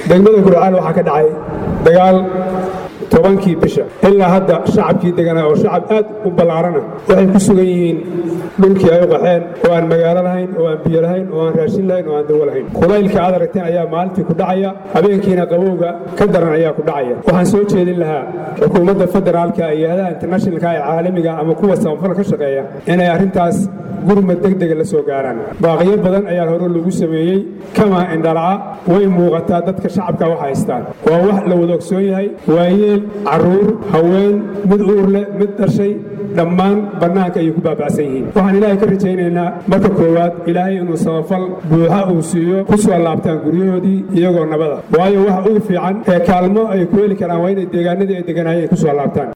degmada gurcaal waxaa ka dhacay dagaal tobankii bisha ilaa hadda shacabkii deganaa oo shacab aad u ballaarana waxay ku sugan yihiin dhulkii ay u qaxeen oo aan magaalo lahayn oo aan biyo lahayn oo aan raashin lahayn oo aan dawo lahayn kulaylka aad aragteen ayaa maalintii ku dhacaya habeenkiina qabowga ka daran ayaa ku dhacaya waxaan soo jeedin lahaa xukuumadda federaalka iyo hadaha internationalka ee caalamiga ama kuwa samafal ka shaqeeya inay arrintaas gurmad degdega la soo gaaraan baaqiyo badan ayaa hore lagu sameeyey kama indhalaca way muuqataa dadka shacabka wax haystaan waa wax la wada ogsoon yahay waayeel carruur haween mid uur leh mid dhashay dhammaan bannaanka ayay ku baaba'san yihiin waxaan ilaahay ka rajaynaynaa marka koowaad ilaahay inuu samafal buuxa uu siiyo ku soo laabtaan guryahoodii iyagoo nabada waayo waxa ugu fiican ee kaalmo ay ku heli karaan waa inay deegaanadii ay deganaayeen ku soo laabtaan